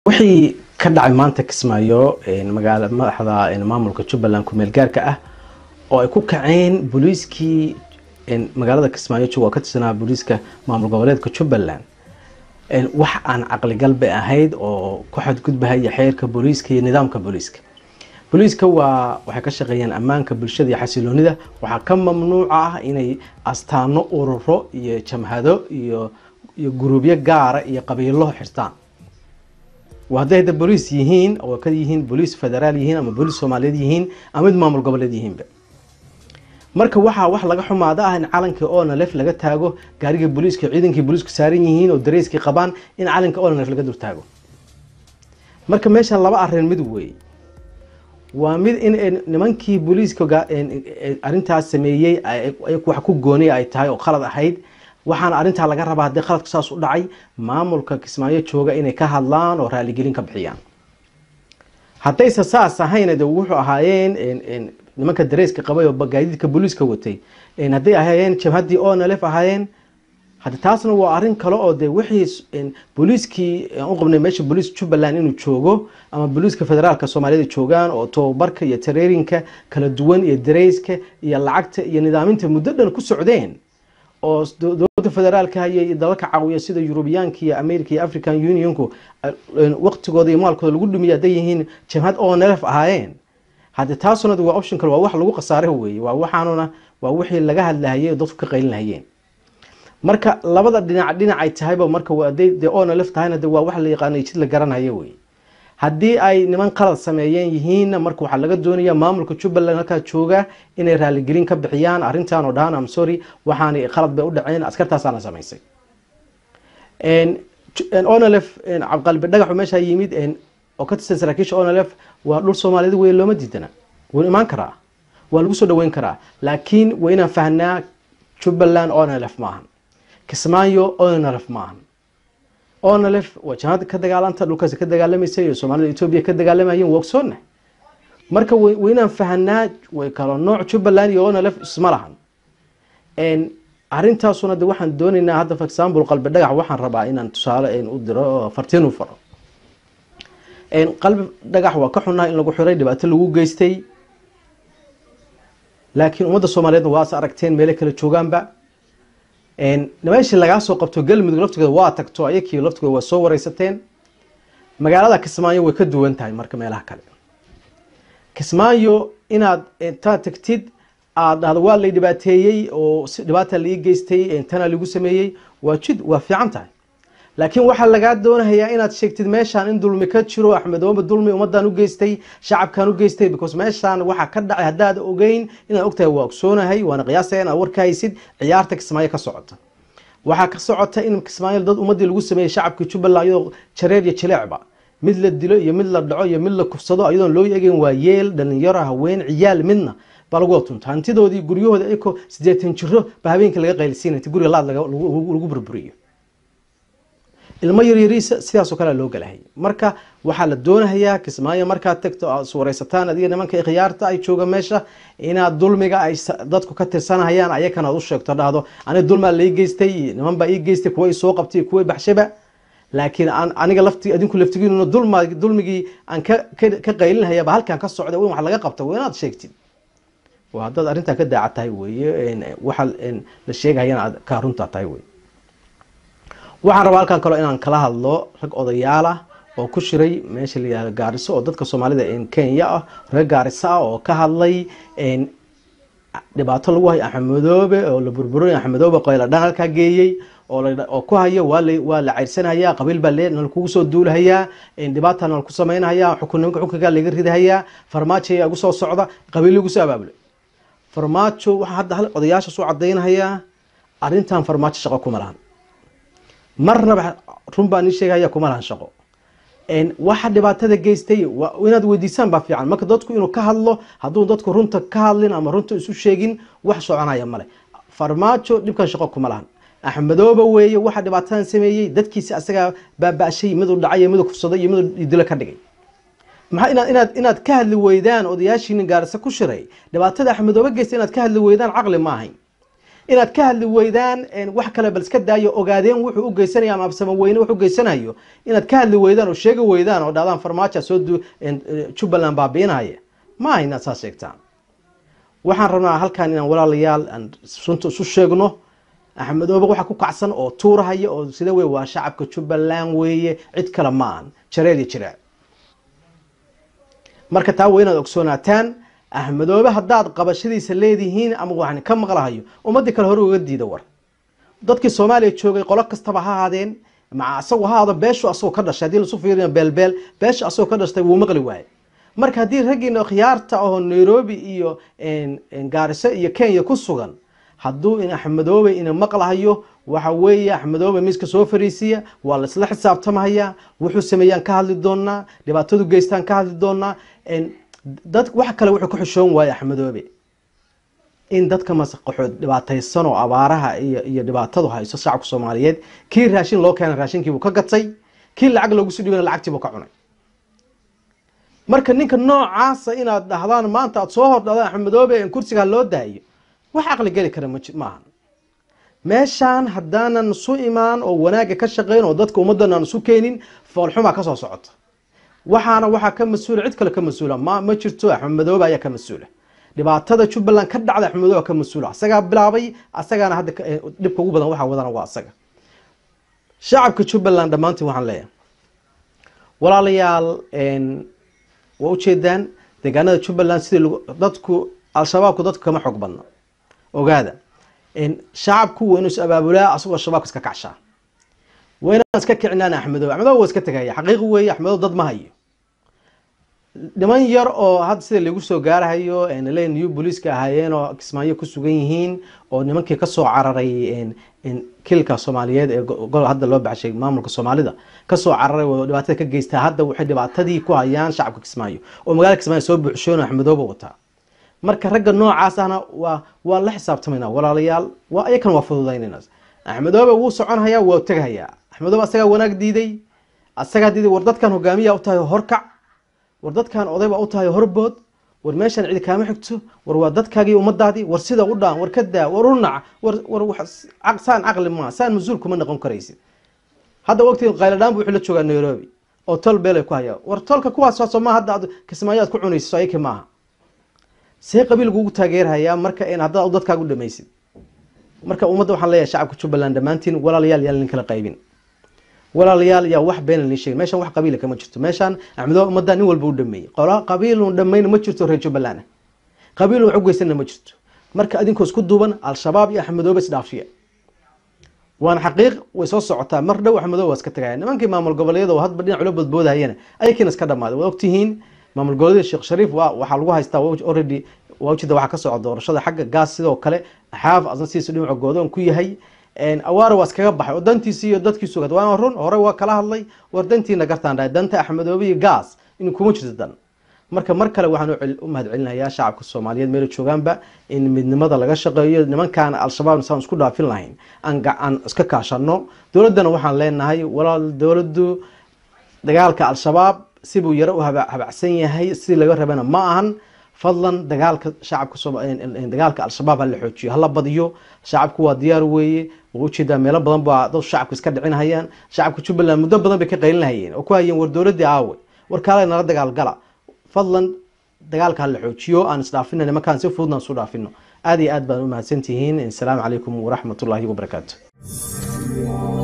wixii ka dhacay maanta kismaayo magaala madaxda maamulka jubbaland kumeel gaarka ah oo ay ku kaceen booliiskii magaalada kismaayo jooga ka tirsanaa booliiska maamul goboleedka jubbaland wax aan caqligalbe ahayd oo ku xadgudbahaya xeerka booliiska iyo nidaamka booliiska booliiska waa waxay ka shaqeeyaan ammaanka bulshada iyo xasiloonida waxaa ka mamnuuca ah inay astaano ururo iyo jamhado iyo iyo guruubyo gaara iyo qabiilo xirtaan hadday hadda booliis yihiin oo ka yihiin booliis federaal yihiin ama booliis soomaaliyeed yihiin ama mid maamul goboleed yihiinba marka waxaa wax laga xumaada ah in calankii onalef laga taago gaarigii booliiska ciidankii booliisku saaran yihiin oo dareyskii qabaan in calanka onalef laga durtaago marka meeshan laba arin mid wey waa mid in nimankii booliiska arintaas sameeyey wax ku gooniya ay tahay oo khalad ahayd waxaana arrintaa laga rabaa haddii qaladku saas u dhacay maamulka kismaayo jooga inay ka hadlaan oo raaligelin ka bixiyaan haddayse saas ahayna de wuxuu ahaayeen nimanka dareyska qabay oo gaadiidka booliiska watay hadday ahaayeen jabhaddii onalef ahaayeen hade taasna waa arrin kale oo de wixii booliiskii aan u qabnay meesha booliis jubbaland inuu joogo ama booliiska federaalka soomaaliyada joogaan oo tababarka iyo tareerinka kala duwan iyo dareyska iyo lacagta iyo nidaaminta muddo dhan ku socdeen oo dowladda federaalka iyo dalalka caawiya sida yurubiyaanka iyo america iyo african unionku waqtigooda iyo maalkooda lagu dhumiya hadday yihiin jamhad onlf ahaayeen hadde taasuna waa option kale waa wax lagu khasaare weeye waa waxaanuna waa wixii laga hadlahayay dadku ka qaylinahayeen marka labada dhinac dhinacay tahayba marka haday de onlf tahayna de waa wax la yaqaanay jid la garanhayo wey haddii ay niman qalad sameeyeen yihiinna marka waxaa laga doonaya maamulka jubbaland halkaa jooga inay raaligelin ka bixiyaan arrintan oo dhahaan am sorry waxaana qalad bay u dhaceen askartaasaana samaysay onlf qalbi dhagaxu meeshaa yimid oo ka tirsan saraakiisha onlf waa dhul soomaaliyeed wey looma diidana wuu imaan karaa waa lagu soo dhaweyn karaa laakiin waa inaan fahnaa jubbaland onlf maahan kismaayo onlf maahan onlf waa jamaad ka dagaalanta dhulkaas ka dagaalamaysa iyo soomaalida etoobiya ka dagaalamayeen waa ogsoonna marka waynaan fahanaa way kalo nooc jubbaland iyo onlf isma lahan arintaasuna de waxaan doonaynaa hadda for example qalbi dhagax waxaan rabaa inaan tusaale u diro fartiin u faro qalbi dhagax waa ka xunaha in lagu xiray dhibaato lagu geystay laakiin ummadda soomaaliyeedna waas aragteen meelo kala joogaanba meeshii lagaa soo qabto galmudug laftigeeda waa tagto ayakii laftigooda waa soo wareysateen magaalada kismaayo way ka duwan tahay marka meelaha kale kismaayo inaad intaad tagtid aad dhahdo waa lay dhibaateeyey oo dhibaata lai geystay tana lagu sameeyey waa jid waa fiican tahay laakiin waxaa lagaa doonahayaa inaad sheegtid meeshaan in dulmi ka jiro axmedooba dulmi ummadan u geystay shacabkan u geystay because meeshaan waxaa ka dhacay haddaad ogeyn inaad ogtahay waa ogsoonahay waana qiyaasaya inaad warka haysid ciyaarta kismaayo ka socota waxaa ka socota in kismaayo dad ummadii lagu sameeyey shacabkii jubbaland iyadoo jareer iyo jileecba mid la dilo iyo mid la dhaco iyo mid la kufsado iyadoon loo eegin waa yeel dhalinyaro haween ciyaal midna baa lagu watunta hantidoodii guryahooda ayakoo sideetan jiro ba habeenkii laga qaylisiina inti guriga laad lagu burburiyo ilmo yaryariisa sidaasoo kale loo galahay marka waxaa la doonahayaa kismaayo markaad tagto aad iswareysataan adiga nimanka khiyaarta ay jooga meesha inaad dulmiga ay dadku ka tirsanahayaan ayakana aad u sheegto dhahdo aniga dulmaa lai geystay niman baa ii geystay kuwa soo qabtay kuwa baxshaba laakiin aniga lafti adinku laftigiinuna dulma dulmigii aan ka qaylinahaya ba halkan ka socda in wax laga qabta waa inaad sheegtid waa haddaad arrintaa ka daaca tahay weye waxa la sheegahayana aad ka runtaa tahay wey waxaan rabaa halkan kaloo inaan kala hadlo rag odayaal ah oo ku shiray meesha layihahdo gaariso oo dadka soomaalida kenya ah reer gaariso ah oo ka hadlay dhibaato lagu hayo axmedoobe oo la burburay axmedoobe qayladhaan halkaa geeyey oo ku hayo waa la ceyrsanhayaa qabiil baa nalakugu soo duulahayaa dhibaata nalaku sameynhayaa xukunnimanka xukunkaa laga ridahayaa farmaajo ayaa igu soo socda qabiil igu soo abaabulay farmaajo waxaa hadda odayaasha soo cadaynahayaa arrintan farmaajo shaqo kuma lahan marnaba run baan ii sheegaya kuma lahan shaqo waxa dhibaatada geystay inaad weydiisaan baa fiican marka dadku inuu ka hadlo hadduu dadku runta ka hadlin ama runta isu sheegin wax soconaya male farmaajo dhibkan shaqo kuma lahan axmedooba weeye waxa dhibaatadan sameeyey dadkiisi asagaa baaba-shay miduu dhacay miduu kufsaday iyo miduu dilo ka dhigay maxaa inaad inaad inaad ka hadli weydaan odayaashiinin gaarisa ku shiray dhibaatada axmedooba geystay inaad ka hadli weydaan caqli ma ahayn inaad ka hadli weydaan wax kale bal iska daayo ogaadeen wuxuu u geysanaya ama absamo weyne wuxuu geysanayo inaad ka hadli weydaan oo sheegi weydaan oo dhahdaan farmaajo soo jubbaland baabiinaya ma aha inaad saas sheegtaan waxaan rabnaa halkan inaan walaalayaal aan runta isu sheegno axmedoobe waxa ku kacsan oo tuurahaya oo sida wey waa shacabka jubbaland weeye cid kale ma ahan jareel iyo jiraac marka taa waa inaad ogsoonaataan axmedoobe haddaad qabashadiisa leedihiin ama waxaan ka maqlahayo ummadii kale hore uga diida war dadkii soomaaliya joogay qolo kastaba ha ahaadeen maca asagoo ha ahaado beeshu asagoo ka dhashay haddii lasu fiiriyo beelbeel beesha asagoo ka dhashtay wuu maqli waaye marka haddii raggiina khiyaarta oo nairobi iyo gaariso iyo kenya ku sugan hadduu in axmedoobe ina maqlahayo waxa weeye axmedoobe miiska soo fariisiya waa la isla xisaabtamahaya wuxuu sameeyaan ka hadli doonaa dhibaatadu geystaan ka hadli doonaa dad wax kale wuxuu ka xishoon waaye axmedoobe in dadka masaqaxood dhibaataysan oo abaaraha iyo iyo dhibaatadu hayso shacabka soomaaliyeed kii raashin loo keena raashinkiibuu ka gatay kii lacag loogu soo dhibana lacagtiibuu ka cunay marka ninka noocaasa inaad dhahdaan maanta aada soo hordhadaan axmedoobe in kursigaa loo daayo wax caqli geli kara maaha meeshaan haddaanan isu imaan oo wanaagga ka shaqeyn oo dadka ummaddan aan isu keenin foolxumaa kasoo socota waxaana waxaa ka mas-uula cid kale ka mas-uula ma ma jirto axmedoobe ayaa ka mas-uula dhibaatada jubbaland ka dhacda axmedoobe ka mas-uula asagaa bilaabay asagaana hadda dhibka ugu badan waxaa wadana waa asaga shacabka jubbaland dhammaantiin waxaan leeyahay walaalayaal waa ujeedaan deegaanada jubbaland sidii dadku al-shabaabku dadku kama xog badno ogaada shacabku waa inuu is abaabulaa asagoo shabaabka iska kacshaa waa inaan iska kicinaan axmedoobe axmedoobe waa iska tegaya xaqiiqi weeye axmedoobe dad ma hayo niman yar oo hadda sida lagu soo gaarahayo le new booliiska ahaayeen oo kismaayo ku sugan yihiin oo nimankii kasoo cararay kilka soomaaliyeed ee gol hadda loo baxshay maamulka soomaalida kasoo cararay oo dhibaatada ka geystaa hadda waxay dhibaatadii ku hayaan shacabka kismaayo oo magaalada kismaayo soo buuxshoon axmedoobe wataa marka ragga noocaas ahna waa waa la xisaabtamayna walaalayaal waa ayakan waa fududaynayna axmedoobe wuu soconhayaa waa teghayaa axmedoobe asagaa wanaag diiday asagaa diiday war dadkan hogaamiya u tahay horkac war dadkan odayba u tahay horbood war meeshaan cidi kaama xigto war waa dadkaagii ummadaadii war sida u dhaan war ka daa war u nac war war saan caqli maa saan mas-uul kuma noqon karaysid hadda waqtigan qayladhaan bu wuxuu la joogaa nairobi oo tol beelay ku hayaa war tolka kuwaas soo ma hadda kismaayo aad ku cunaysiso ayaki maaha see qabiilkuugu taageerhayaa marka haddaad dadkaagu dhamaysid marka ummadda waxaan leeyahay shacabka jubbaland dhammaantiin walaalayaal yaan kala qaybin walaalayaal yaa wax beena lii sheegin meeshaan wax qabiila kama jirto meeshaan axmedoobe ummadda nin walba u dhameeyey qola qabiilun dhamayna ma jirto reer jubbaland qabiilun wax u geysanna ma jirto marka adinkoo isku duuban al-shabaab iyo axmedoobe isdhaafiya waana xaqiiq way soo socotaa mar dhow axmedoobe waa iska tagaya nimankii maamul goboleedyada oo hadba dhinac ula boodboodahayana ayakiina iska dhamaaday waa ogtihiin maamul goboleedyada sheekh shariif waa waxaa lagu haystaa already waa ujeeda waxaa ka socda doorashada xagga gaas sidoo kale xaaf asna sidiisa dhinaca goodoon ku yahay awaare waa iskaga baxay oo dantiisi iyo dadkiisu waana run hore waa kala hadlay war dantiina gartaan dhahay danta axmedoobe iyo gaas in kuma jirto dan marka mar kale waxaan u mahad celinayaa shacabka soomaaliyeed meela joogaanba in midnimada laga shaqeeyo nimankaan al-shabaab saan isku dhaafin lahayn aan iska kaashano dowladdana waxaan leenahay walaal dowladdu dagaalka al-shabaab sibuu yaro u habacsan yahay sidii laga rabana ma ahan fadlan dagaalka shacabka dagaalka al-shabaab hala xoojiyo hala badiyo shacabku waa diyaar weeye waa ujeedaa meelo badan baa dad shacabka iska dhicinhayaan shacabka jubbaland muddo badan bay ka qaylinahayeen oo ku hayeen war dowladii aawe war kaale nala dagaalgala fadlan dagaalka hala xoojiyo aan isdhaafino nimankaan si fududna isu dhaafino aad iyo aad baan u mahadsantihiin asalaamu calaykum waraxmat ullaahi wabarakaatu